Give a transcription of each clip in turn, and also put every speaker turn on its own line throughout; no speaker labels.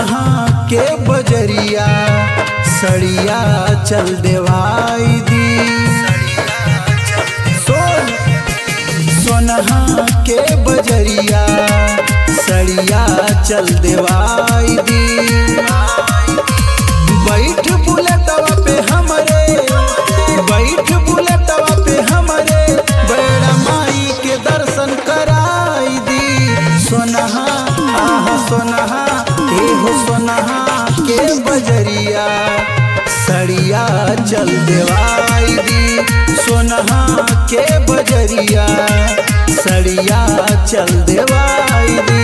सोनहा के बजरिया सड़िया चल देवाई दी सोन सोनहा के बजरिया सड़िया चल देवाई दी बैठ बुलेटवा पे हमरे बैठ बुलेटवा पे हमरे बड़ा माई के दर्शन कराई दी सोनहा आह सोनहा ए हो सोनहा के बजरिया सड़िया चल देवाई दी सोनहा के बजरिया सड़िया चल देवाई दी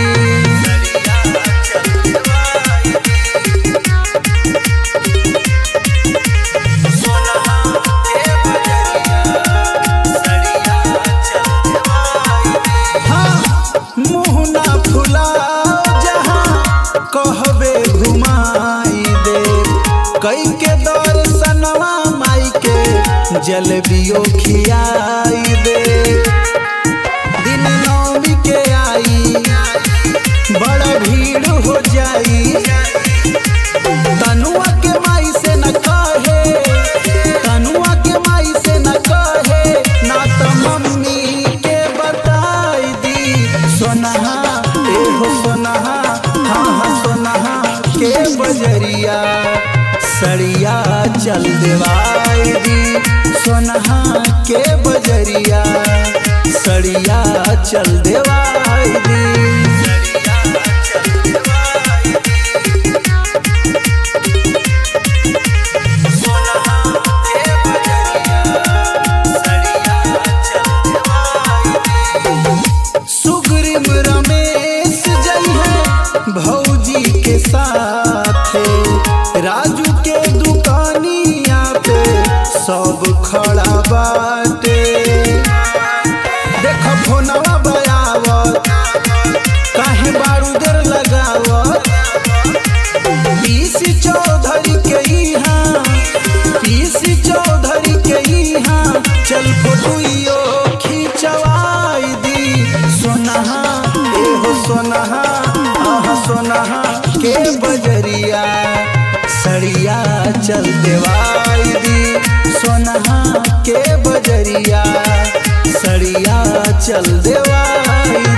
हाँ, मुँह ना फुलाओ जहाँ कहबे घुमाई दे कई के दर्शनवा माई के जलबियो खियाई दे दिन नौमी के आई बड़ा भीड़ हो जाई तनुआ के माई से न कहे तनुआ के माई से न कहे ना तो मम्मी के बताई दी सोनहा ए हो सोनहा हाँ हाँ सोनहा के बजरिया सड़िया चल देवाई दी सोनहा के बजरिया सड़िया चल देवाई दी सुग्रीव रमेश जई है भौजी के साथ राजू के दुकानिया पे सब खड़ा बाटे देख फोनवा बयावत काहे बारूदर लगावत पीसी चौधरी के यहाँ पीसी चौधरी के यहाँ चल फोटुइयो खिंचवाई दी सोनहा ए हो सोनहा आह सोनहा के बजरिया सड़िया चल देवाई दी सोनहा के बजरिया सड़िया चल देवाई